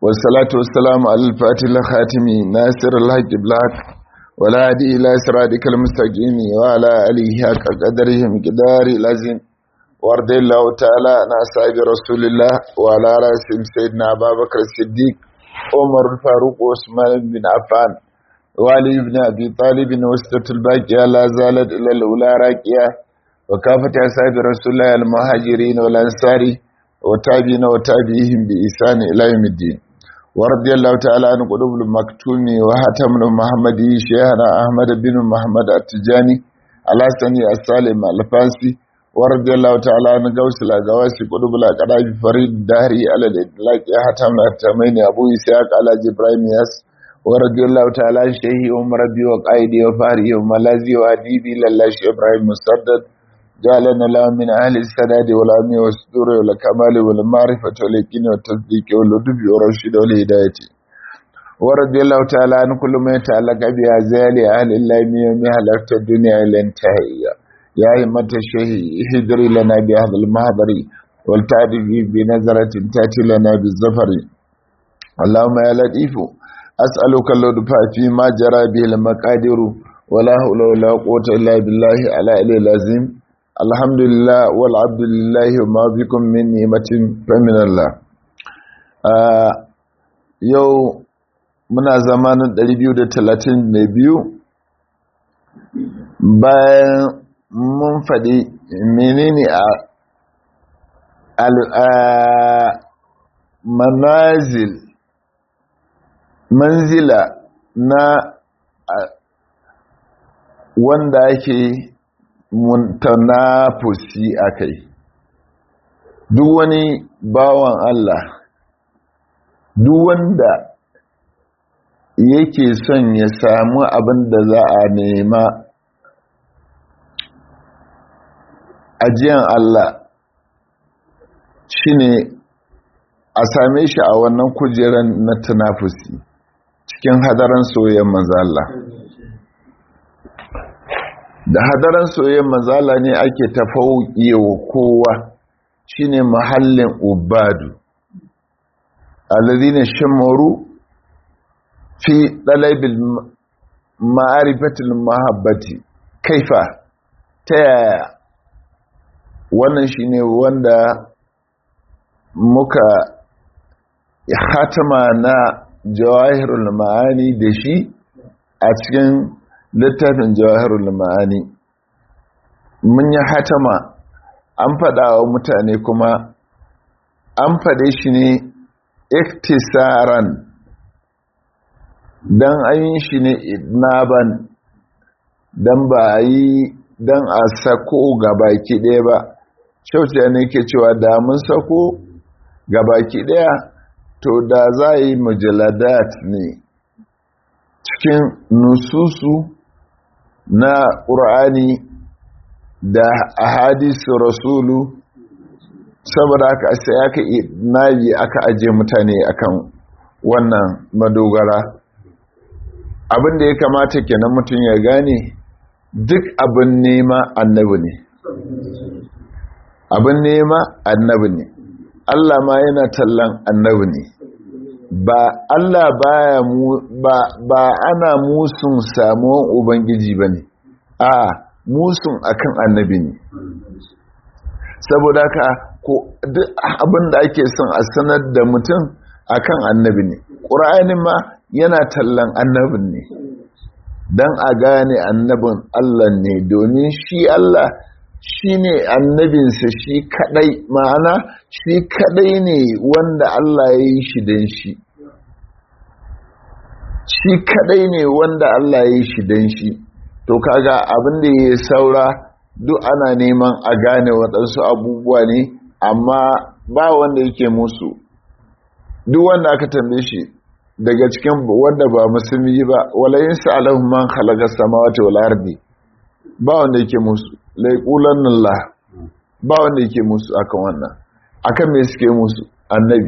والصلاة والسلام على الفاتح الخاتم ناصر الحق بالحق ولا هدي إلى صراطك المستقيم وعلى آله حق قدره مقدار لازم وارض الله تعالى عن أصحاب رسول الله وعلى رأسهم سيدنا أبا بكر الصديق عمر الفاروق وعثمان بن عفان وعلي بن أبي طالب وسطة الباقية لا زالت إلى الأولى راكية وكافة أصحاب رسول الله المهاجرين والأنصار وتابعين وتابعيهم بإحسان إلى يوم الدين ورضي الله تعالى عن قلوب المكتوم وحاتم محمد شيخنا أحمد بن محمد التجاني على سني السالم الفاسي ورضي الله تعالى عن قوس الأقواسي قلوب الأقراب فريد الدهري على الإطلاق حاتم التمين أبو إسحاق على جبراهيم ياس ورضي الله تعالى عن شيخي عمر ربي وقائدي وفاري وملازي وأديبي لله إبراهيم مسدد جعلنا له من أهل السداد والأمن والسدور والكمال والمعرفة واليقين والتصديق واللطف والرشد والهداية ورضي الله تعالى عن كل ما يتعلق بأزال أهل الله من يوم هلكت الدنيا إلى انتهائها يا همة الشيخ اهدري لنا بهذا المحضر والتعرف بنظرة تأتي لنا بالزفر اللهم يا لطيف أسألك اللطف فيما جرى به المقادير ولا حول ولا قوة إلا بالله على إله العظيم alhamdulillah wal abdulillahi ma bikum min ni'matin fa min Allah yau muna zamanin 232 bayan mun faɗi menene a manazil manzila na wanda ake muntanafusi a kai duk wani bawan Allah duk wanda yake son ya samu abin da za a nema ajiyan Allah shine a same shi a wannan kujeran na tunafusi cikin hadaran soyayyen manzo Allah da hadaran soyayyar mazala ne ake tafauƙi wa kowa shine mahallin ubadu alladhina shamaru fi dalabil ma'arifatil mahabbati kaifa ta yaya wannan shine wanda muka hatama na jawahirul ma'ani da shi a cikin littafin jawahirul ma'ani mun yi hatama an faɗa wa mutane kuma an faɗe shi ne iktisaran don an yi shi ne idnaban don ba a yi don a sako gabaki ɗaya ba shauciya ne ke cewa da mun sako gabaki ɗaya to da za a yi mujaladat ne cikin nususu na ƙur'ani da ahadisu rasulu saboda aka sai aka nabi aka ajiye mutane akan wannan madogara abin da ya kamata kenan mutum ya gane duk abin nema annabi ne abin nema annabi ne Allah ma yana tallan annabi ne ba Allah baya mu ba, ba ana musun samuwan ubangiji bane a musun akan annabi ne saboda ka ko duk abin da ake son a sanar da mutum akan annabi ne ƙur'anin ma yana tallan annabin ne don a gane annabin Allah ne domin shi Allah shi ne annabinsa shi kadai ma'ana shi kadai ne wanda Allah ya yi shi don shi shi kadai ne wanda Allah ya yi shi don shi to kaga abin da ya saura duk ana neman a gane waɗansu abubuwa ne amma ba wanda yake musu duk wanda aka tambaye shi daga cikin wanda ba musulmi ba walayin sa'alahum man khalaqa samawati wal ardi ba wanda yake musu laiqulan Allah ba wanda yake musu akan wannan akan me suke musu annabi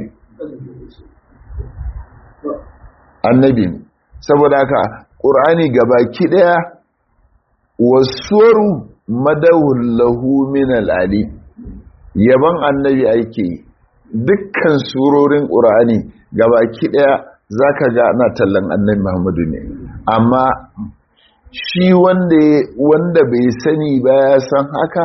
annabi ne saboda haka qur'ani gabaki daya wasuwaru madawul lahu min al-ali yaban annabi ake dukkan surorin ƙur'ani gabaki ɗaya za ka ga ana tallan annabi muhammadu ne amma shi wanda bai sani ba ya san haka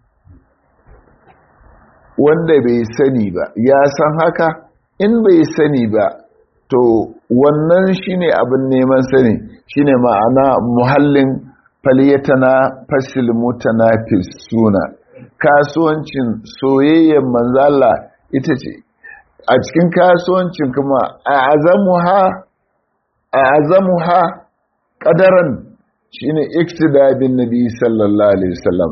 wanda bai sani ba ya san haka in bai sani ba to wannan shine abin neman sani shine ma'ana muhallin faliyatana fasil mutana suna kasuwancin soyayyen manzala ita ce a cikin kasuwancin kuma a azamuha a azamuha kadaran shine iktida bin nabi sallallahu alaihi wasallam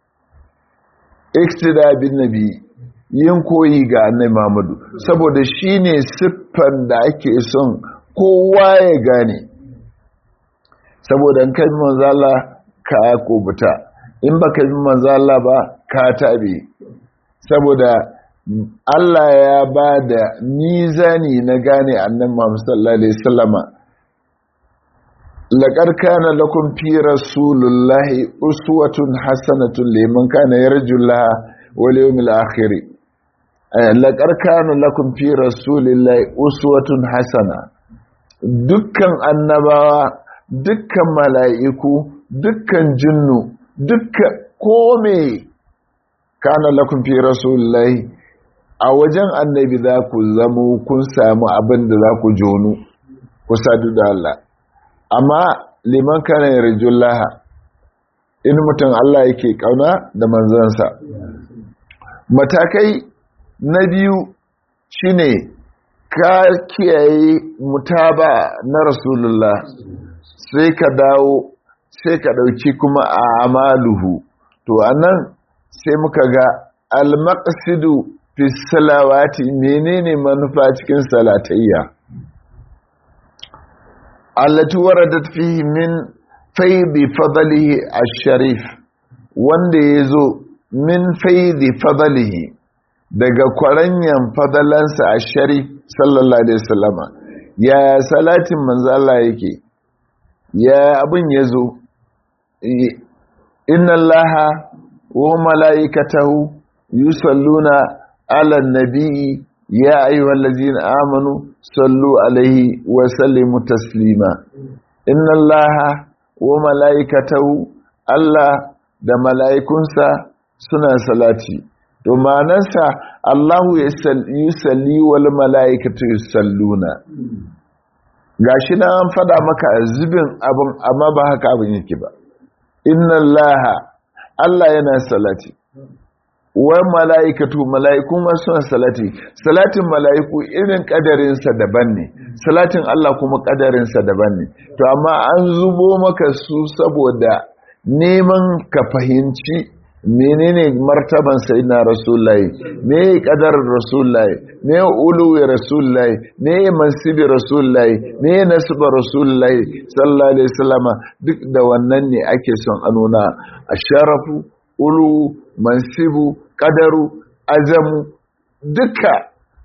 iktida bin nabi yin koyi ga annabi Muhammadu saboda shine siffan da ake son kowa ya gane saboda kai manzala ka kubuta in baka bi manzala ba ka tabe saboda Allah ya ba da mizani na gane annabi Muhammad sallallahu alaihi wasallama laqad kana lakum fi rasulillahi uswatun hasanatun liman kana yarjullaha wal yawmil akhir laqad kana lakum fi rasulillahi uswatun hasana dukkan annabawa dukkan mala'iku dukkan jinnu dukkan kome kana lakum fi rasulillahi a wajen annabi za ku zamo kun samu abin da za ku jonu ku sadu da Allah amma liman kana yarjullaha in mutum Allah yake kauna da manzansa matakai na biyu shine ka kiyaye mutaba na rasulullah sai ka dawo sai ka dauki kuma a amaluhu to anan sai muka ga al-maqsidu fi salawati menene manufa cikin salatayya allati waradat fihi min faidi fadlihi ash-sharif wanda yazo min faidi fadlihi daga kwaranyan fadalansa ash-sharif sallallahu alaihi wasallama ya salatin manzo Allah yake ya abin yazo inna allaha wa malaikatahu yusalluna على النبي يا أيها الذين آمنوا صلوا عليه وسلموا تسليما إن الله وملائكته الله da mala'ikunsa suna salati to manansa Allahu yusalli wal mala'ikatu yusalluna gashi na an fada maka zubin abin amma ba haka abin yake ba inna allaha Allah yana salati wa mala'ikatu mala'iku ma suna salati salatin mala'iku irin kadarinsa daban ne salatin Allah kuma kadarinsa daban ne to amma an zubo maka su saboda neman ka fahimci menene martaban sayyidina rasulullahi me kadar rasulullahi me uluwi rasulullahi me mansibi rasulullahi me nasba rasulullahi sallallahu alaihi wasallama duk da wannan ne ake son a nuna asharafu ulu mansibu kadaru azamu duka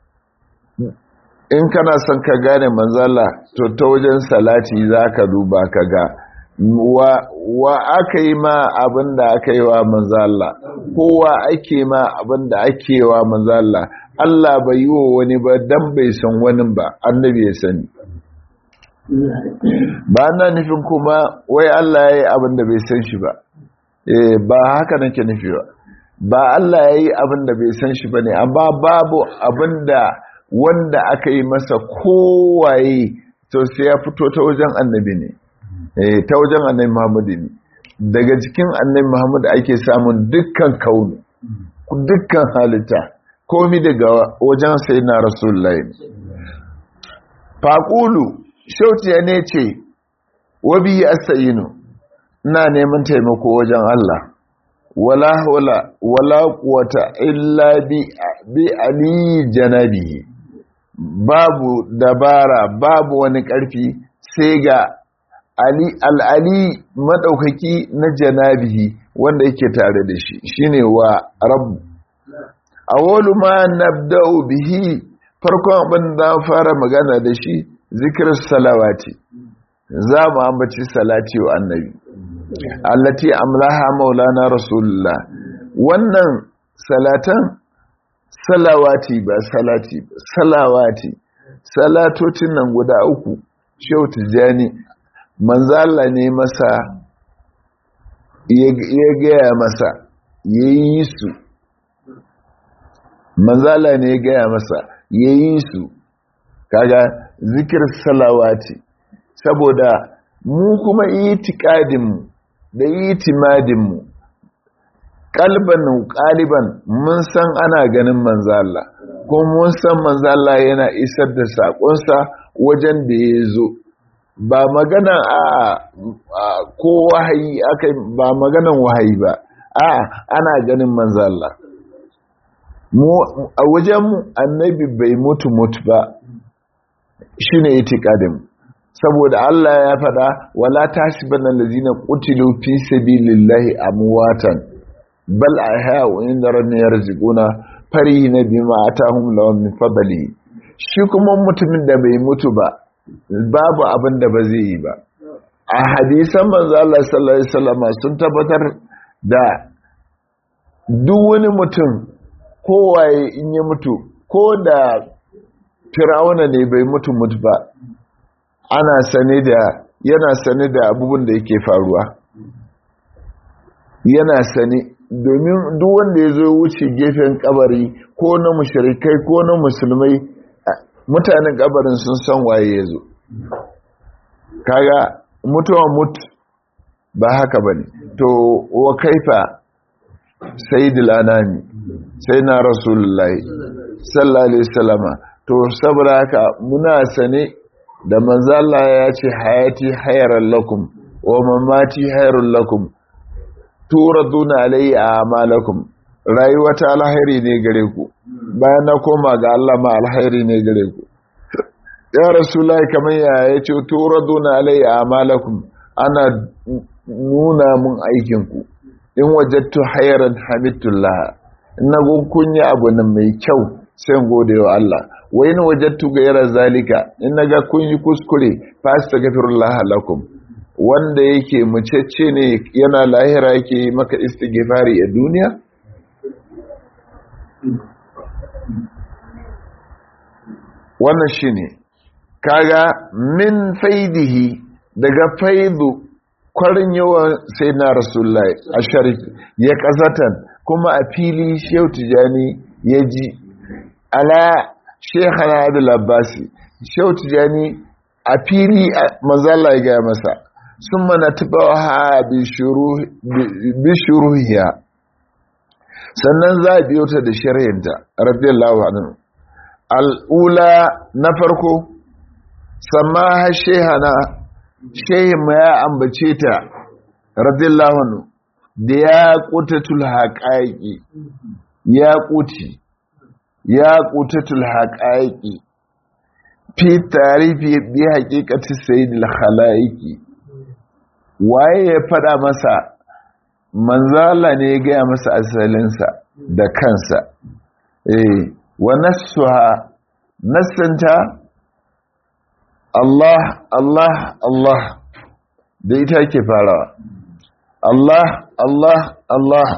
in kana son ka gane manzala to ta wajen salati za ka duba ka ga wa, wa aka yi ma abin da aka yi wa manzala kowa ake ma abin da ake yi wa manzala Allah bai yi wa wani ba dan bai san wani ba annabi ya sani ba na nufin kuma wai Allah ya yi abin da bai san shi ba ba haka nake nufi ba ba Allah ya yi abin da bai san shi ba ne amma babu abin da wanda aka yi masa kowaye to sai ya fito ta wajen annabi ne ta wajen annabi Muhammadu ne daga cikin annabi Muhammadu ake samun dukkan kaunu dukkan halitta komi daga wajen sai na rasulullahi faƙulu shautiya ne ce wabi asayinu ina neman taimako wajen Allah wala wala wala quwata illa bi bi ali janabi babu dabara babu wani karfi sai ga ali al-ali madaukaki na janabihi wanda yake tare da shi shine wa rabb awwalu ma nabda'u bihi farkon abin da fara magana da shi zikr salawati za mu ambaci salati wa annabi allati amlaha maulana rasulullah wannan salatan salawati ba salati ba salawati salatocin nan guda uku shehu tijjani manzala ne masa ya gaya masa ya yi su manzala ne ya gaya masa ya yi su kaga zikir salawati saboda mu kuma itikadinmu da itimadinmu kalban kaliban mun san ana ganin manzala kuma mun san manzala yana isar da saƙonsa wajen da ya zo ba magana a ko wahayi aka ba maganan wahayi ba a ana ganin manzala a wajenmu annabi bai mutu mutu ba shi ne itikadin saboda Allah ya faɗa wala tashi banan lazina qutilu fi sabilillahi amwatan bal ahya'u inda rabbihim yarzuquna farihina bima atahum lahum min fadli shi kuma mutumin da bai mutu ba babu abin da ba zai yi ba a hadisan manzo Allah sallallahu alaihi wasallam sun tabbatar da duk wani mutum kowaye in ya mutu ko da firawuna ne bai mutu mutu ba ana sane da yana sane da abubuwan da yake faruwa yana sane domin duk wanda ya zo wuce gefen kabari ko na mushrikai ko na musulmai mutanen kabarin sun san waye ya zo kaga mutuwa mutu ba haka bane to wa kaifa sayyidul anami sai na rasulullahi sallallahu alaihi wasallama to saboda haka muna sane da manzo Allah ya ce hayati hayran lakum wa mamati hayrun lakum turaduna alayya a'malakum rayuwa ta alhairi ne gare ku bayan na koma ga Allah ma alhairi ne gare ku ya rasulullahi kamar ya yace turaduna alayya a'malakum ana nuna mun aikin ku in wajattu hayran hamidullah na kun yi abu nan mai kyau sai gode wa Allah wa in wajattu ghayra zalika in naga kun yi kuskure fa astaghfirullah lakum wanda yake mucecce ne yana lahira yake maka istighfari a duniya wannan shine kaga min faidihi daga faidu kwarin yawan sai na rasulullahi a sharif ya kazatan kuma a fili shehu tijani ya ji ala shekhana abdul abbasi shehu tijani a fili manzala ya gaya masa sun mana tabawa bi shuruhiya sannan za a biyo ta da sharhinta radiyallahu anhu al'ula na farko sama shehana shehin ma ya ambace ta radiyallahu anhu da ya kutatul haƙaƙi ya kuti ya kutatul haƙaƙi fi tarifi bi haƙiƙati sayyidil khalaiki waye ya fada masa manzala ne ya gaya masa asalinsa da kansa eh wa nassuha nassanta Allah Allah Allah da ita ke farawa Allah Allah Allah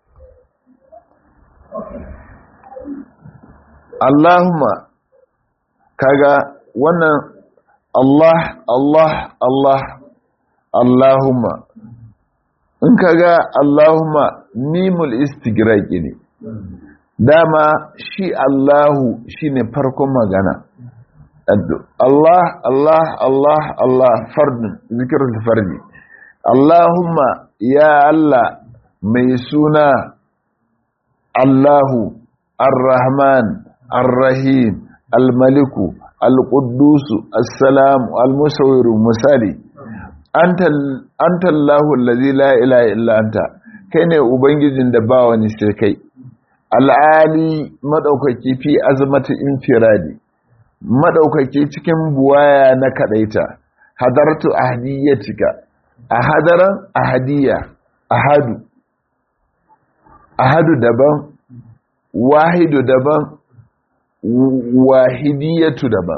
Allahumma kaga wannan Allah Allah Allah Allahumma in kaga Allahumma mimul istigraqi ne dama shi Allahu shine farkon magana Allah Allah Allah Allah fardun zikrul fardi Allahumma ya Allah mai suna Allahu Ar-Rahman Ar-Rahim Al-Maliku Al-Quddus As-Salam Al-Musawwir misali anta anta Allahu allazi la ilaha illa anta kai ne ubangijin da ba wani sai kai al'ali madaukaki fi azmati infiradi madaukaki cikin buwaya na kadaita hadartu ahdiyatika ahadaran ahadiya ahadu ahadu daban wahidu daban wahidiyatu daban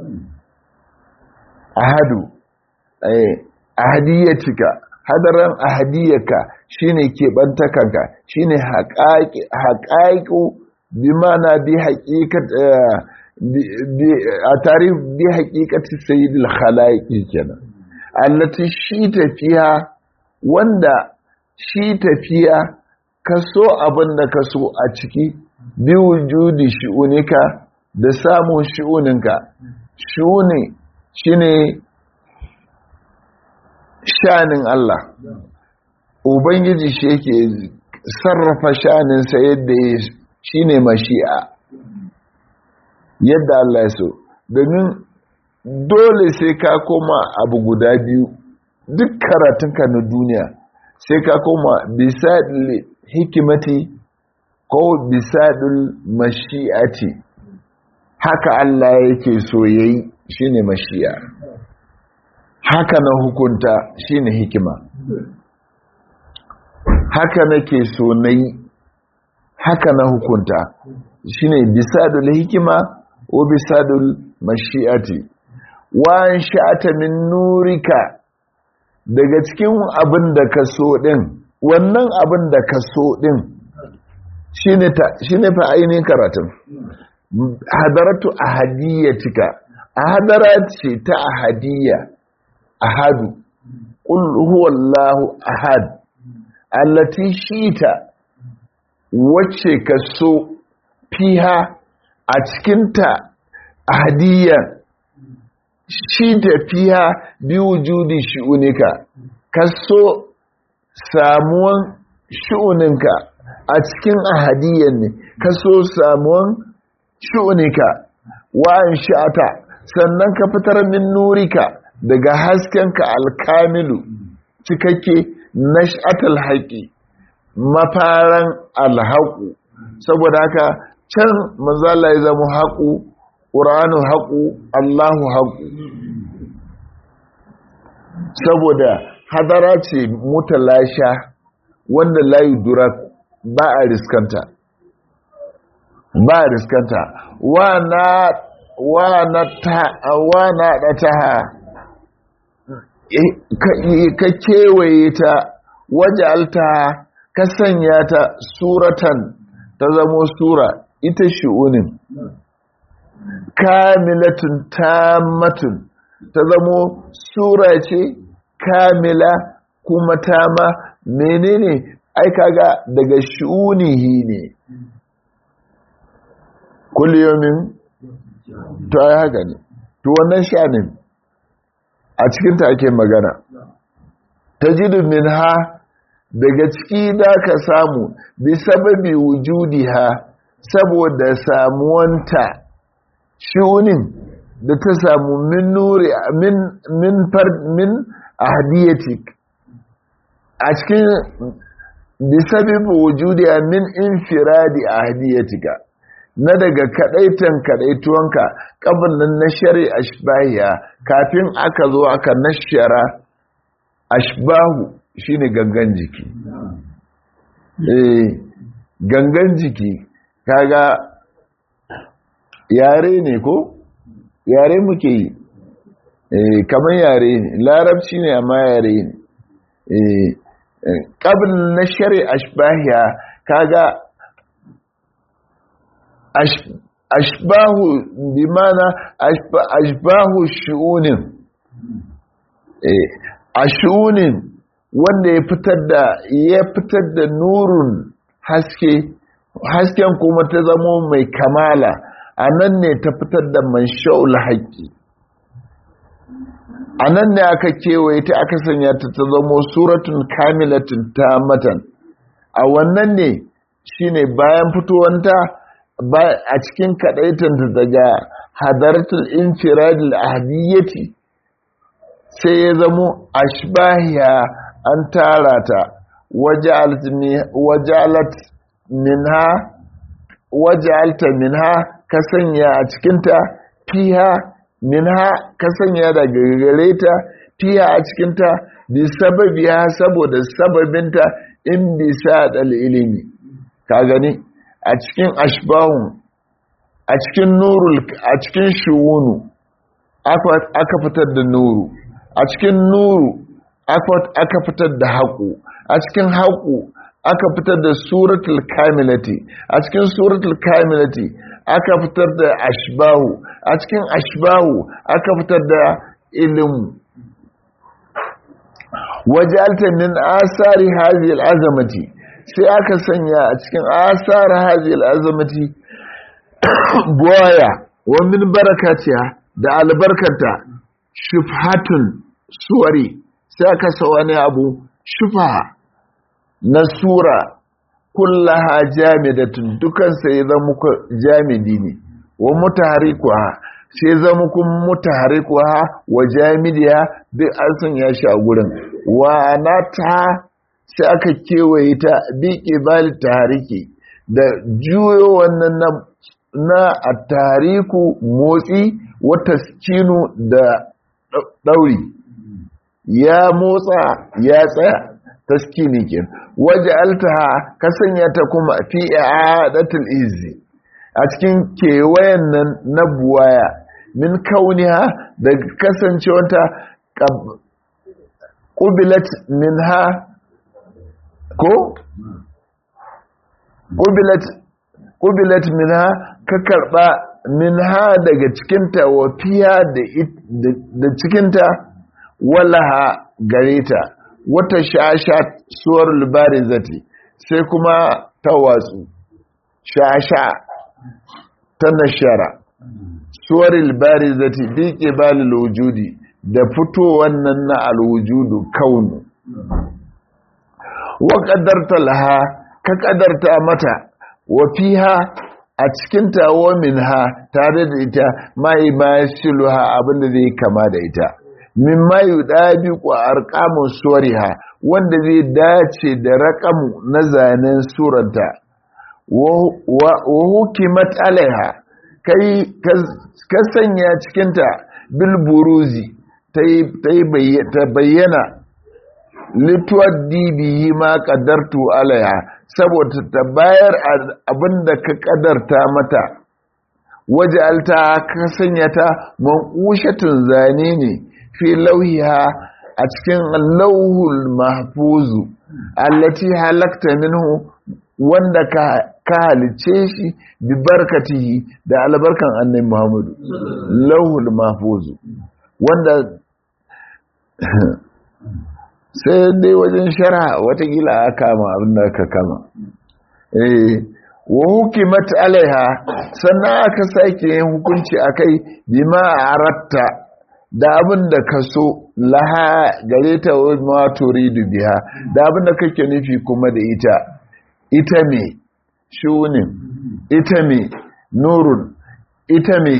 ahadu eh ahadiyatika hadaran ahadiyaka shine kebantakanka shine haƙaƙu bi mana bi haqiqat a tarif bi haqiqati sayyidil khalaiqi kenan allati shi tafiya wanda shi tafiya kaso abin da kaso a ciki bi wujudi shi'unika da samun shi'uninka shi'uni shine shanin Allah ubangiji shi yake sarrafa shaninsa yadda ya shine mashi'a yadda Allah ya so domin dole sai ka koma abu guda biyu duk karatunka na duniya sai ka koma bisadil hikimati ko bisadil mashi'ati haka Allah yake so yayi shine mashi'a haka na hukunta shine hikima haka nake so nayi haka na hukunta shine bisadul hikima wa bisadul mashi'ati wa sha'ata min nurika daga cikin abin da ka so din wannan abin da ka so din shine ta shine fa ainihin karatun hadaratu ahadiyatika ahadara ce ta ahadiyya ahadu qul huwallahu ahad allati shita wacce ka so fiha a cikinta ahadiyya shi tafiya bi wujudi shi'unika ka so samuwan shi'uninka a cikin ahadiyyan ne ka so samuwan shi'unika wa'an sha'ata sannan ka fitar min nurika daga haskenka alkamilu cikakke nash'atal haƙi mafaran alhaƙu saboda haka can manzala ya zama haƙu ƙuranu haƙu allahu haƙu saboda hadara ce mutalasha wanda layu dura ba a riskanta ba a riskanta wa na ɗata ka kewaye ta waje alta ka sanya ta suratan ta zamo sura ita shi'unin kamilatun tamatun ta zamo sura ce kamila kuma tama menene ai kaga daga shi'unihi ne kulliyomin to ai haka ne to wannan sha'anin a cikinta ake magana tajidu minha daga ciki da ka samu bi sababi wujudiha saboda samuwanta shunin da ta samu min nuri min min far min ahdiyatik a cikin bi sababi wujudiha min infiradi ahdiyatika na daga kadaitan kadaituwanka kabalin na shari ashbahiya kafin aka zo aka nashara ashbahu shine gangan jiki eh gangan jiki kaga yare ne ko yare muke yi eh kamar yare ne larabci ne amma yare ne eh qabl na shari ashbahiya kaga ashbahu bimana ashbahu shu'unin eh ashunin wanda ya fitar da ya fitar da nurun haske hasken kuma ta zamo mai kamala a nan ne ta fitar da mansha'ul haƙƙi a nan ne aka kewaye ta aka sanya ta ta zamo suratun kamilatin ta matan a wannan ne shine bayan fitowanta a cikin kaɗaitanta daga hadaratul infiradil ahadiyyati sai ya zamo ashbahiya an tara ta wajalat minha wajalta minha ka sanya a cikinta fiha minha ka sanya daga gare ta fiha a cikinta bi sababiya saboda sababinta in bisa dal ilimi ka gani a cikin ashbahun a cikin nurul a cikin shuwunu aka fitar da nuru a cikin nuru aka fitar da haƙu a cikin haƙu aka fitar da suratul kamilati a cikin suratul kamilati aka fitar da ashbahu a cikin ashbahu aka fitar da ilmu wajalta min asari hadhihi al'azamati sai aka sanya a cikin asari hadhihi al'azamati buwaya wa min barakatiha da albarkata shufhatun suwari sai aka sa wani abu shufa na sura kullaha jamidatun dukan sai zama jamidi ne wa mutaharikuha sai zama kun mutaharikuha wa jamidiya duk an sanya shi a gurin wa ta sai aka kewaye ta bi ƙibali tahariki da juyo wannan na, na a tariku motsi wata skinu da ɗauri ya motsa ya tsaya taskini ke waje altaha ka sanya ta kuma fi i'adatul izzi a cikin kewayen nan na buwaya min kauniha da kasancewanta ƙubilat minha ko? ƙubilat minha ka karɓa minha daga cikinta wa fiya da cikinta walaha gare ta wata shasha suwar libari zati sai kuma ta watsu shasha ta nashara suwar libari zati biƙe balil wujudi da fito wannan na alwujudu kaunu wa ƙadarta laha ka ƙadarta mata wa fiha a cikin tawo minha tare da ita mai ma shiluha abinda zai kama da ita min ma yudabi ku arqamu suwariha wanda zai dace da raqamu na zanen suranta wa hukimat alaiha kai ka sanya cikinta bil buruzi ta bayyana lituwaddi bihi ma qadartu alaiha saboda ta bayar abinda ka kadarta mata waj'alta ka sanya ta manqushatun zane ne fi lauhiha a cikin lauhul mahfuzu allati halakta minhu wanda ka ka halice shi bi barkatihi da albarkan annabi Muhammadu lauhul mahfuzu wanda sai dai wajen shara watakila a kama abin da ka kama eh wa hukimat alaiha sannan aka sake yin hukunci akai bima aratta da abin da ka so laha gare ta ma turidu biha da abin da kake nufi kuma da ita ita me shunin ita me nurun ita me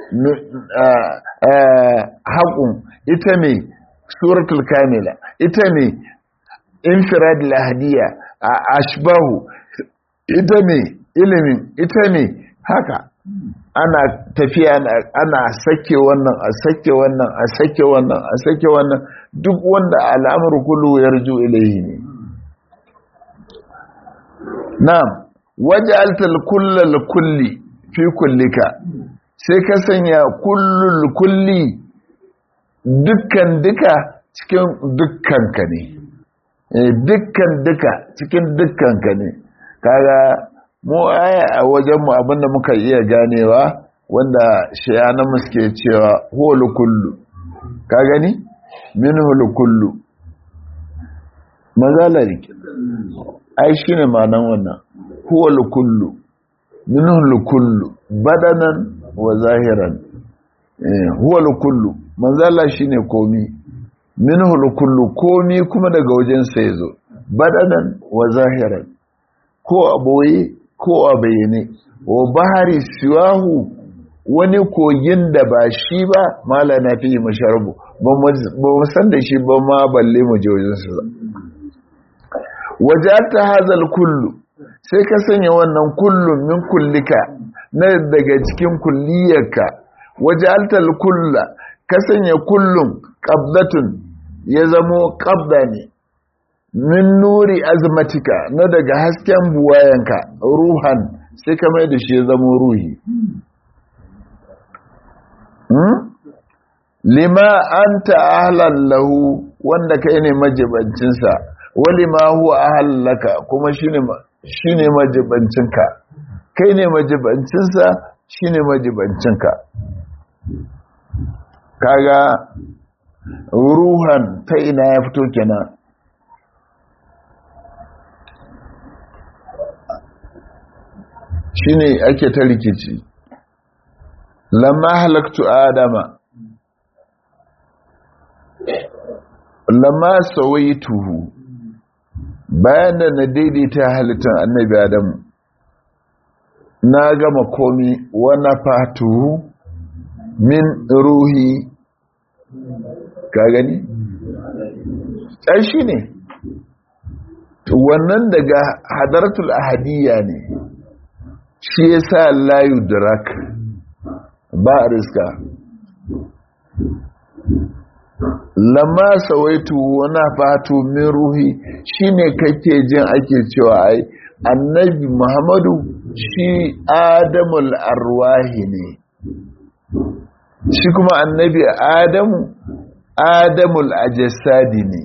haƙun ita me suratul kamila ita ne infirad lahadiya a ashbahu ita ne ilimin ita ne haka ana tafiya ana sake wannan a sake wannan a sake wannan a sake wannan duk wanda al'amur kullu yarju ilayhi ne na'am waj'altal kullal kulli fi kullika sai ka sanya kullul kulli dukkan duka cikin dukkanka ne dukkan duka cikin dukkanka ne kaga mu aya a wajenmu abinda muka iya ganewa wanda shayanan suke cewa holu kullu ka gani min holu kullu mazalari ai shi ne manan wannan holu kullu min holu kullu badanan wa zahiran holu kullu manzala shine komi minhul kullu komi kuma daga wajen sa yazo badanan wa zahiran ko a boye ko a bayyane wa bahari siwahu wani kogin da ba shi ba mala na fi masharbu ba mu san da shi ba ma balle mu je wajen sa wajata hazal kullu sai ka sanya wannan kullun min kullika na daga cikin kulliyarka wajaltal kulla ka sanya kullum ƙabdatun ya zamo ƙabda ne min nuri azmatika na daga hasken buwayenka ruhan sai ka mai da shi ya zamo ruhi lima an ta'ahlan lahu wanda kai ne majibancinsa wali ma huwa ahallaka kuma shine shine majibancinka kai ne majibancinsa shine majibancinka kaga ruhan ta ina ya fito kenan shine ake ta rikici lamma halaktu adama lamma sawaituhu bayan da na daidaita halittar annabi adamu na gama komi wana fatuhu min ruhi ka gani ƙarshi ne wannan daga hadaratul ahadiyya ne shi ya sa layu dirak ba a riska lamma sawaitu wana fatu min ruhi shine kake jin ake cewa ai annabi muhammadu shi adamul arwahi ne shi kuma annabi adamu adamul ajasadi ne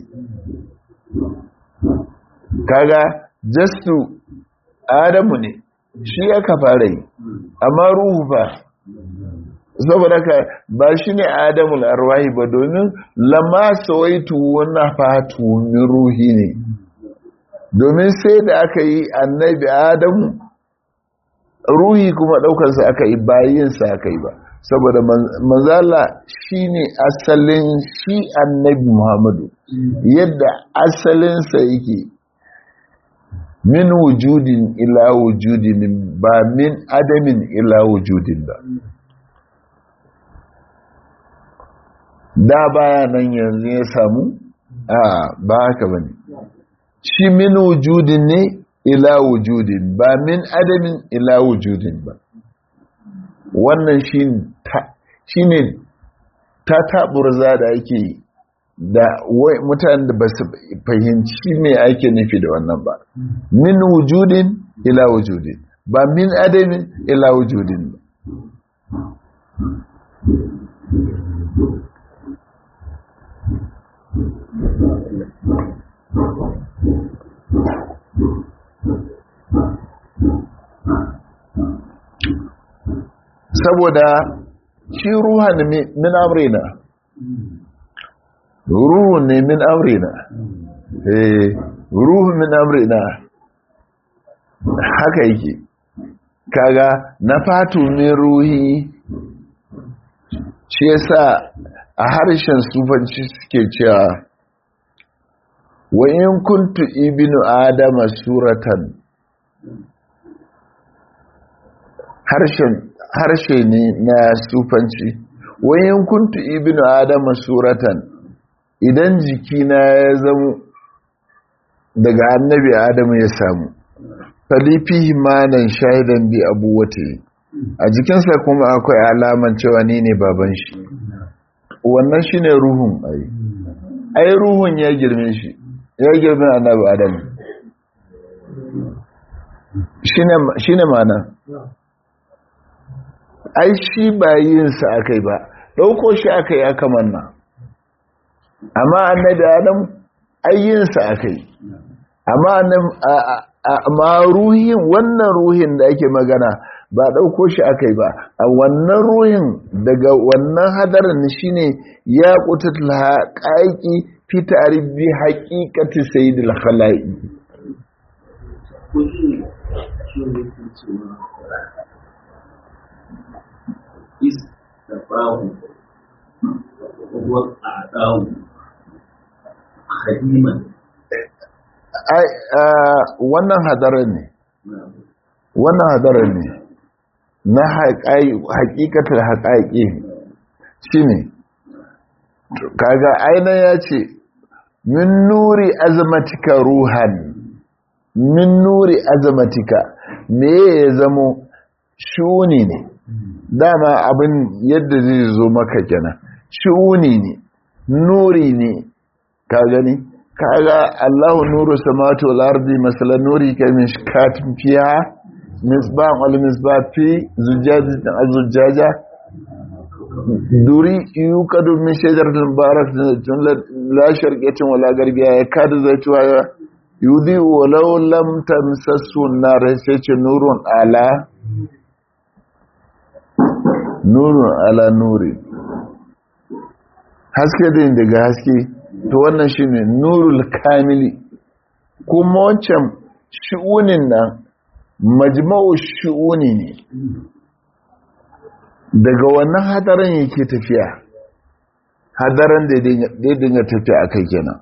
kaga jastu adamu ne shi aka fara yi amma ruhu fa saboda ka ba shi ne adamul arwahi ba domin lama sawaitu wannan fatu min ruhi ne domin sai da aka yi annabi adamu ruhi kuma daukarsa aka yi bayinsa aka yi ba saboda manzala shi ne asalin shi annabi muhammadu yadda asalinsa yake min wujudin ila wujudin ba min adamin ila wujudin ba da baya nan yanzu ya samu a ba haka ba ne shi min wujudin ne ila wujudin ba min adamin ila wujudin ba wannan shi ne ta taɓurza da ake da mutane da ba su fahimci me ake nufi da wannan ba min wujudin ila wujudin ba min adamin ila wujudin ba saboda shi ruhan min amrina ruhu ne min amrina eh ruhu min amrina haka yake kaga na fatu min ruhi shi yasa a harshen sufanci suke cewa wa in kuntu ibnu adama suratan harshen harshe ne na sufanci wayan kuntu ibnu adama suratan idan jikina ya zamo daga annabi adamu ya samu falifihi manan shahidan bi abuwate a jikinsa kuma akwai alaman cewa ni ne baban shi wannan shine ruhun ai ai ruhun ya girme shi ya girme annabi adamu shine shine mana ai shi ba yinsa aka yi ba ɗauko shi aka yi aka manna amma annabi adam ai yinsa aka yi amma ruhin wannan ruhin da ake magana ba ɗauko shi aka yi ba a wannan ruhin daga wannan hadarin shi ne ya ƙutatul haƙaƙi fi tarihi haƙiƙati sayidul khala'i استفاه وأعطاه خديما wannan hadarin ne wannan hadarin ne na haƙiƙatar haƙaƙi shi ne kaga aina ya ce min nuri azamatika ruhan min nuri azamatika me ya zamo shuni ne dama abin yadda zai zo maka kenan shi'uni ne nuri ne ka gani kaga Allahu nuru samawati wal ardi masala nuri ka mishkatin fiha misbah wal misbah fi zujajatin azjaja duri yukadu min shajaratin mubarakatin la sharqiyatin wala garbiya ya kada zaituwa yudi walau lam tamsasu nar sai ce nurun ala nurun ala nuri haske din daga haske to wannan shine nurul kamili kuma wancan shi'unin nan majma'u shi'uni ne daga wannan hadarin yake tafiya hadarin da ya dinga tafiya a kai kenan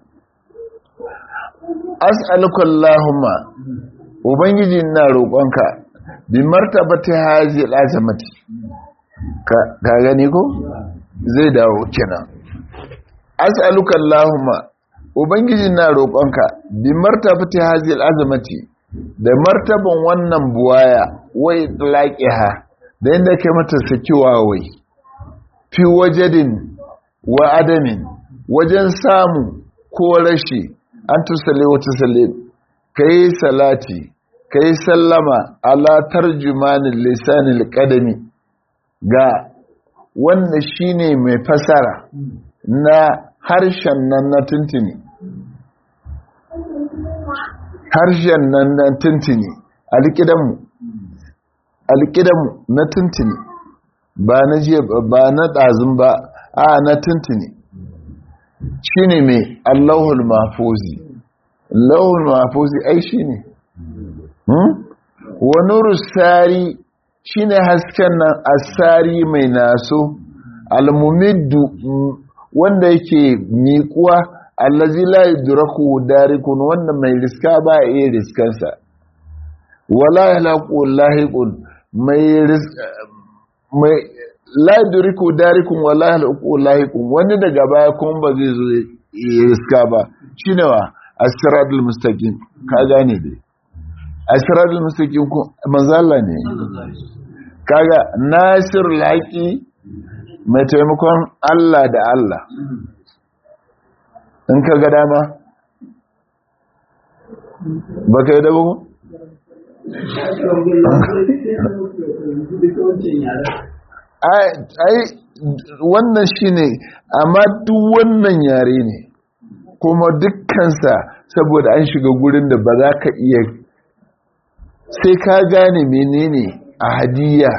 as'aluka Allahumma ubangiji ina roƙonka bi martabati hazi al'azamati ka gani ko zai dawo kenan as'aluka Allahumma ubangiji ina roƙonka bi martabati hazi al'azamati da martaban wannan buwaya wai laqiha da inda kai mata sakiwa wai fi wajadin wa adamin wajen samu ko rashi an tusale wata sale ka yi salati ka yi sallama ala tarjumanin lisanin kadami ga wanda shine mai fasara na harshen nan na tuntuni harshen nan na tuntuni alƙidanmu alƙidanmu na tuntuni ba na jiya ba na ɗazun ba a na tuntuni shi ne mai allahul mafuzi allahul mafuzi ai shi ne wani rusari shi ne hasken nan asari mai naso almumiddu wanda yake miƙuwa allazi la yudraku darikun wanda mai riska ba a iya riskansa wala yalaqu lahiqun mai mai la yudriku darikun wala yalaqu lahiqun wani daga baya kuma ba zai zo ya riska ba shine wa as-siratal mustaqim ka gane dai as-siratal mustaqim ko manzala ne kaga nasir laqi mai taimakon Allah da Allah in ka ga dama ba ka yi da bugu? ai wannan shi ne amma duk wannan yare ne kuma dukkansa saboda an shiga gurin da ba za ka iya sai ka gane menene a hadiyya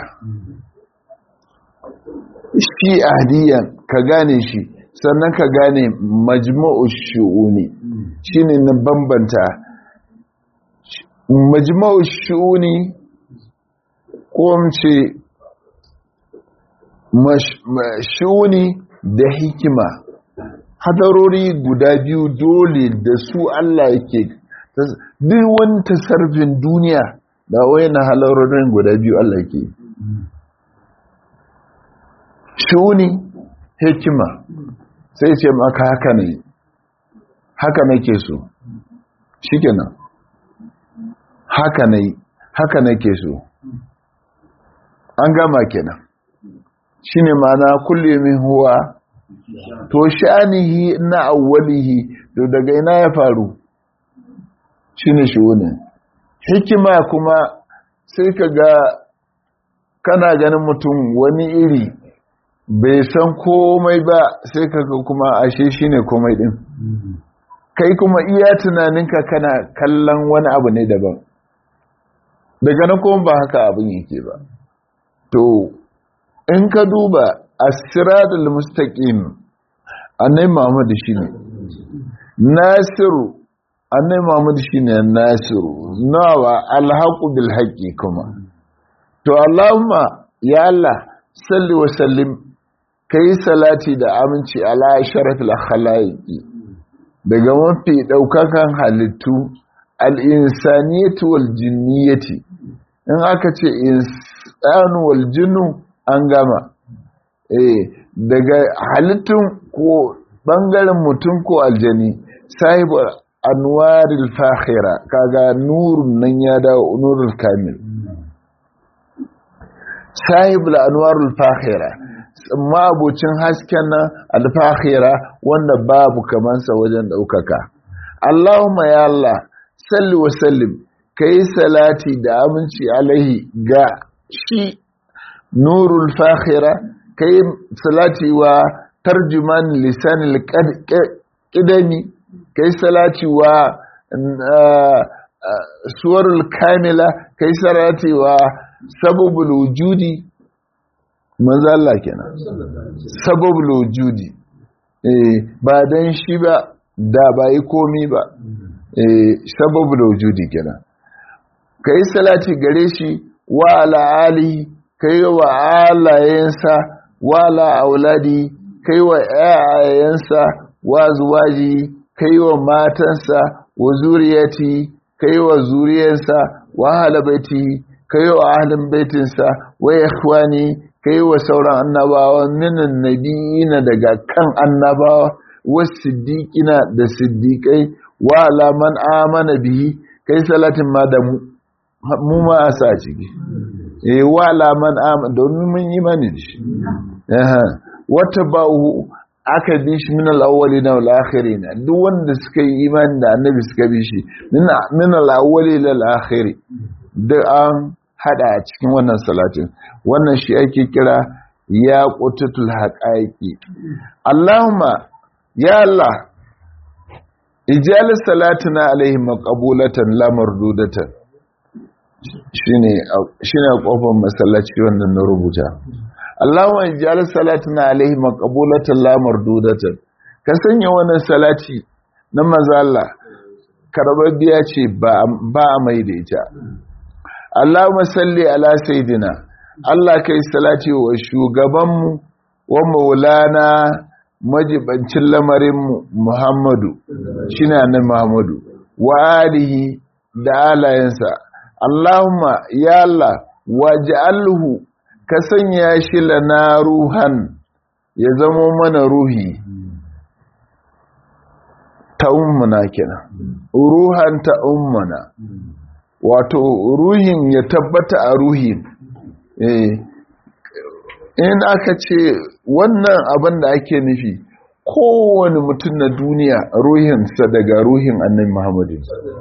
shi a hadiyya ka gane shi sannan ka gane majma'u shu'uni shine na bambanta majma'u shu'uni ko ce shu'uni da hikima hadarori guda biyu dole da su Allah yake duk wani tasarfin duniya da wayan halarorin guda biyu Allah yake shu'uni hikima sai ce maka haka ne haka nake so shikenan haka ne haka nake so an gama kenan shine ma'ana kulli min huwa to sha'anihi na awwalihi to daga ina ya faru shine shune hikima kuma sai kaga kana ganin mutum wani iri bai san komai ba sai kaga kuma ashe shine komai din kai kuma iya tunaninka kana kallon wani abu ne daban daga nan kuma ba haka abin yake ba to in ka duba as-siratal mustaqim annai Muhammad shine nasiru annai Muhammad shine nasiru nawa alhaqu bil haqqi kuma to Allahumma ya Allah salli wa sallim kai salati da aminci ala sharafil khalaiqi daga mafi daukakan halittu al-insaniyatu wal jinniyati in aka ce insanu wal jinnu an gama eh daga halittun ko bangaren mutum ko aljani sahibu anwaril fakhira kaga nurun nan ya dawo nurul kamil sahibul anwarul fakhira ma'abucin hasken nan alfakhira wanda babu kamansa wajen daukaka Allahumma ya Allah salli wa sallim kai salati da aminci alaihi ga shi nurul fakhira kai salati wa tarjuman lisanil qidami kai salati wa suwarul kamila kai salati wa sababul wujudi manzo Allah kenan sababul wujudi eh ba dan shi ba da ba yi komi ba eh sababul wujudi kenan kai salati gare shi wa ala alihi kai wa alayensa wa ala auladi kai wa ayayensa wa zuwaji kai wa matansa wa zuriyati kai wa zuriyarsa wa halabaiti kai wa ahlin baitinsa wa ikhwani kai wa sauran annabawa minan nabiyina daga kan annabawa wa siddiqina da siddiqai wa ala man amana bihi kai salatin ma da mu mu ma a sa ciki eh wa ala man amana domin mun yi mani da shi wata ba'u aka bi shi min al-awwali na al-akhiri na duk wanda suka yi imani da annabi suka bi shi min al-awwali ila al-akhiri duk an hada a cikin wannan salatin wannan shi ake kira ya qutatul haqaiqi Allahumma ya Allah ijal salatina alaihi maqbulatan la mardudatan shine shine kofar masallaci wannan na rubuta Allahumma ij'al salatina alaihi maqbulatan la mardudatan ka sanya wannan salati na manzo Allah karbabbiya ce ba ba mai da ita Allahumma salli ala sayidina Allah kai salati wa shugabanmu wa maulana majibancin lamarinmu Muhammadu shine annabi Muhammadu wa alihi da alayensa Allahumma ya Allah waj'alhu ka sanya shi lana ruhan ya zama mana ruhi ta ummuna kenan ruhan ta ummuna wato ruhin ya tabbata a ruhin in aka ce wannan abin da ake nufi kowane mutum na duniya ruhinsa daga ruhin annabi muhammadu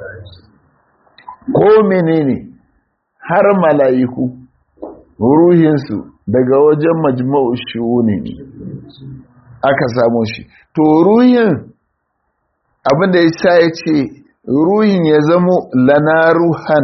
ko menene har mala'iku ruhinsu daga wajen majma'u shi'uni aka samu shi to ruhin abinda ya sa ya ce ruhin ya zamo lana ruhan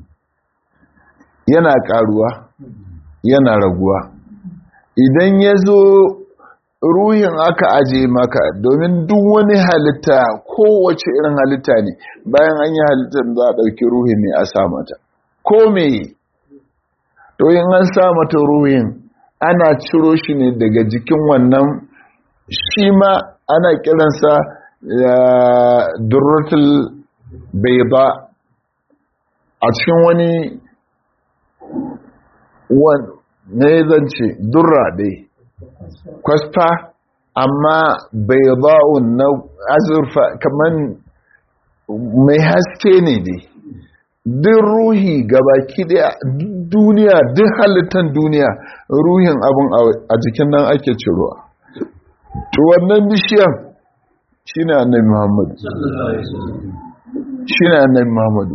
yana karuwa yana raguwa idan ya zo ruhin aka aje maka domin duk wani halitta kowace irin halitta ne bayan an yi halittar za a ɗauki ruhi ne a sa mata ko me to in an sa mata ruhin ana ciro shi ne daga jikin wannan shi ma ana kiransa durratul bayda a cikin wani ne zance durra dai kwasfa amma bayda'un na azurfa kamar mai haske ne dai duk ruhi gabaki daya duniya duk halittar duniya ruhin abin a jikin nan ake cirowa to wannan bishiyan shine annabi Muhammadu shine annabi Muhammadu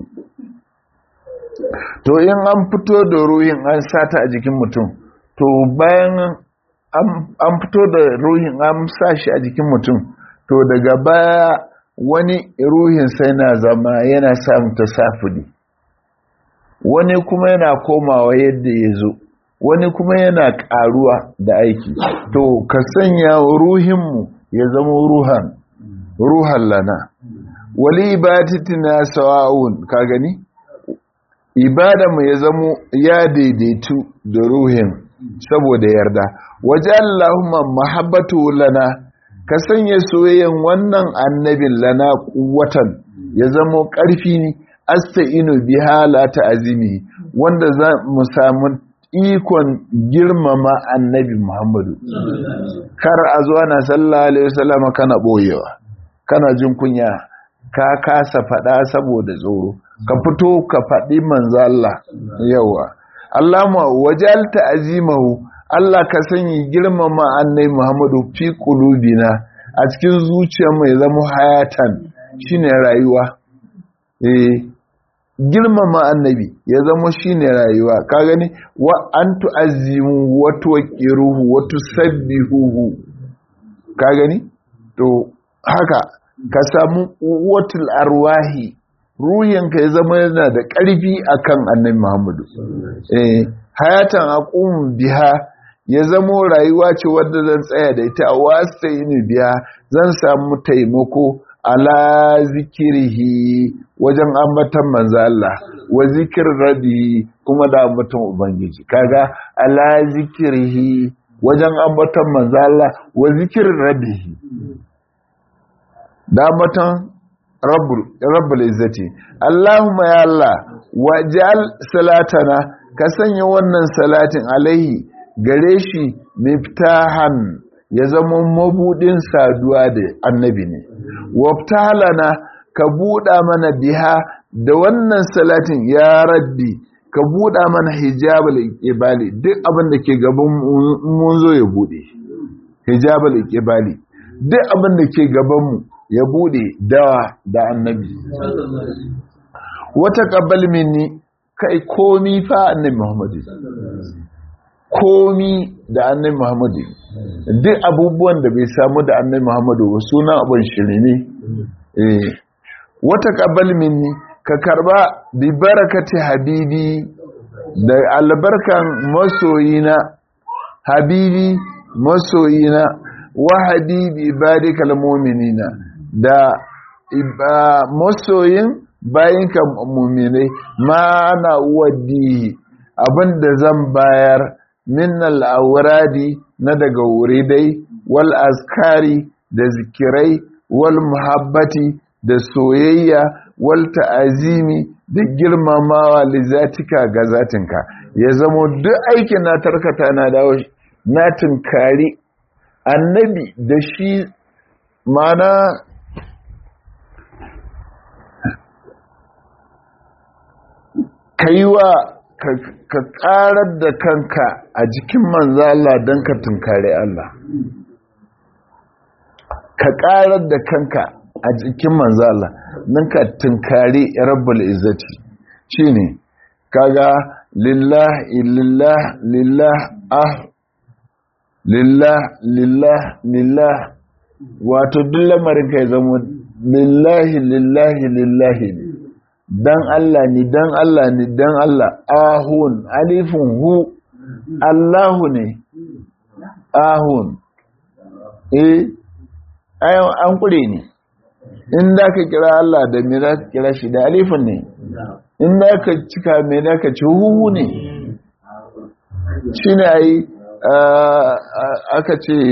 to in an fito da ruhin an sata a jikin mutum to bayan an fito da ruhin an sa shi a jikin mutum to daga baya wani ruhin sai na zama yana samun tasafudi wani kuma yana komawa yadda ya zo wani kuma yana karuwa da aiki to ka sanya ruhinmu ya zama ruhan ruhan lana wali ibadatina sawa'un ka gani mu ya zamo ya daidaitu da ruhin saboda yarda waje Allahumma mahabbatu lana ka sanya soyayyen wannan annabin lana watan ya zamo ƙarfi ne asta'inu biha la ta'zimi wanda za mu samu ikon girmama annabi Muhammadu kar a zuwa na sallallahu alaihi wasallam kana boyewa kana jin kunya ka kasa faɗa saboda tsoro ka fito ka faɗi manzo Allah yawa Allahumma wajalta azimahu Allah ka sanya girmama annabi Muhammadu fi qulubina a cikin zuciyarmu ya zama hayatan shine rayuwa eh girmama annabi ya zama shine rayuwa ka gani wa antu azimu wa tuqiruhu wa tusabbihuhu ka gani to haka ka samu watul arwahi ruhinka ya zama yana da ƙarfi akan annabi Muhammadu eh hayatan aqum biha ya zamo rayuwa ce wadda zan tsaya da ita a wasta ini biya zan samu taimako ala zikirihi wajen ambatan manzo Allah wa zikir rabi kuma da ambatan ubangiji kaga ala zikirihi wajen ambatan manzo Allah wa zikir rabihi da ambatan rabbul rabbul izzati Allahumma ya Allah waj'al salatana ka sanya wannan salatin alaihi gare shi miftahan ya zama mabudin saduwa da annabi ne waftalana ka buɗa mana biha da wannan salatin ya rabbi ka buɗa mana hijabal iqbali duk abin da ke gaban mun zo ya buɗe hijabal iqbali duk abin da ke gaban mu ya buɗe dawa da annabi wata qabbal minni kai komi fa annabi muhammadu komi da annabi muhammadu duk abubuwan da bai samu da annabi muhammadu ba sunan abin shiri ne wata ƙabal minni ka karba bi barakati habibi da albarkan masoyina habibi masoyina wa habibi ibadikal mu'minina da masoyin bayinka mu'minai ma ana waddi abinda zan bayar min al'auradi na daga wuridai wal askari da zikirai wal muhabbati da soyayya wal ta'azimi da girmamawa lizatika ga zatinka ya zamo duk aikin na tarkata na dawo na tunkari annabi da shi mana kaiwa ka karar da kanka a jikin manzo Allah don ka tunkare Allah ka karar da kanka a jikin manzo Allah don ka tunkare rabbul izzati shine kaga lillah lillah lillah ah lillah lillah lillah wato duk lamarin kai zama lillahi lillahi lillahi ne dan Allah ni dan Allah ni dan Allah ahun alifun hu Allahu ne ahun eh ayan an kure ne in da ka kira Allah da me za ka kira shi da alifun ne in da ka cika me da ka ci hu ne shine ai aka ce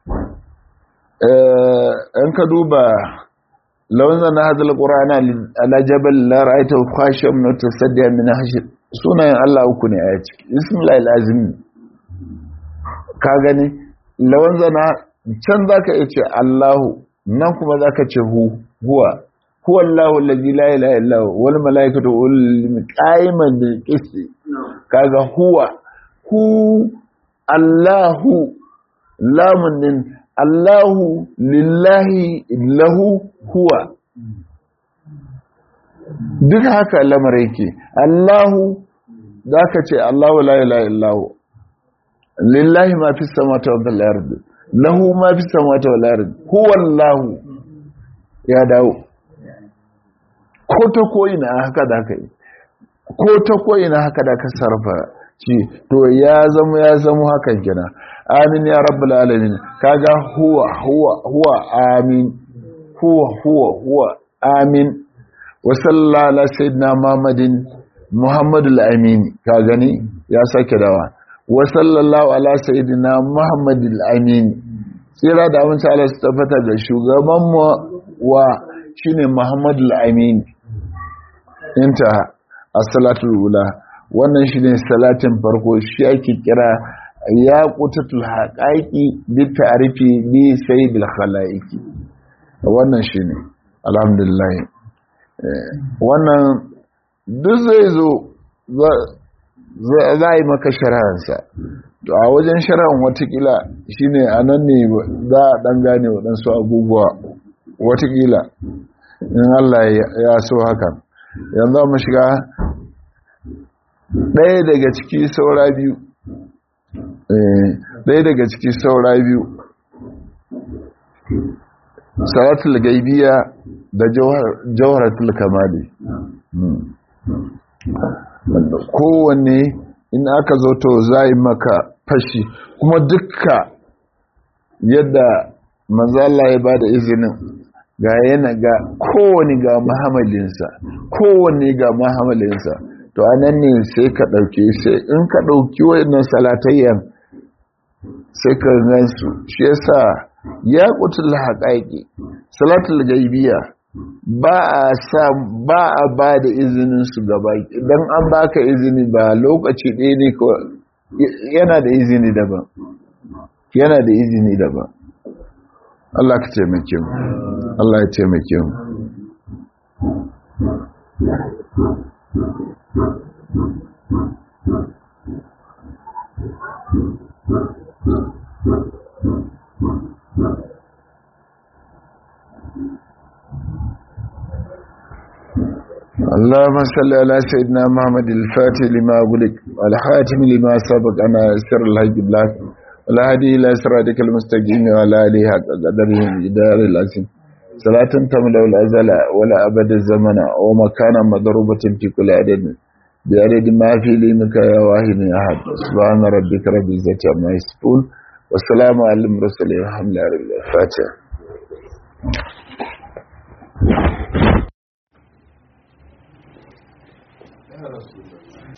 an ka duba لو أنزلنا هذا القرآن على جبل لا رأيته خاشعا متصدعا من خشية sunayen Allah uku ne a ciki ismillah azim ka gani lawan zana can zaka iya ce Allahu nan kuma zaka ce hu huwa huwa Allahu allazi la ilaha illa huwa wal malaikatu ul qaiman bil qist kaga huwa hu Allahu lamun din Allahu lillahi lahu huwa duk haka lamar yake Allahu za ka ce Allahu la ilaha illahu lillahi ma fi samawati wal ardi lahu ma fi samawati wal ardi huwa Allahu ya dawo ko ta koyi na haka da kai ko ta koyi na haka da ka sarfa ci to ya zama ya zama hakan kina amin ya rabbul alamin kaga huwa huwa huwa amin huwa huwa huwa amin wa sallallahu ala sayyidina muhammadin muhammadul amin ka gani ya sake dawa wa sallallahu ala sayyidina muhammadul amin tsira da amince Allah su tabbata ga shugaban mu wa shine muhammadul amin inta as-salatul ula wannan shine salatin farko shi ake kira ya qutatul haqaiqi bi ta'rifi bi sayyidil khalaiqi wannan shi ne alhamdulillah wannan duk zai zo za a yi maka shari'arsa to a wajen shari'ar watakila shi ne a nan ne za a ɗan gane waɗansu abubuwa watakila in Allah ya so hakan yanzu mu shiga ɗaya daga ciki saura biyu ɗaya daga ciki saura biyu salatul gaibiya da jawharatul kamali kowanne in aka zo to zai maka fashi kuma dukka yadda manzala ya ba da izinin ga yana ga kowane ga muhammadinsa kowane ga muhammadinsa to anan ne sai ka ɗauke sai in ka ɗauki wayannan salatayyan sai ka gansu shi yasa ya kutul haƙaƙi salatul gaibiya ba a sa ba a ba da izinin su gaba idan an baka izini ba lokaci ɗaya ne ko yana da izini daban yana da izini daban Allah ka taimake mu Allah ya taimake mu اللهم صل على سيدنا محمد الفاتح لما أغلق والحاتم لما سبق أنا سر الحج بلاك والهدي إلى صراطك المستقيم وعلى آله حق قدره إدار العظيم صلاة تملأ الأزل ولا أبد الزمن ومكانا مضروبة في كل عدد بعدد ما في لينك يا واحد أحد سبحان ربك رب العزة عما يصفون والسلام على المرسلين والحمد لله رب الفاتحة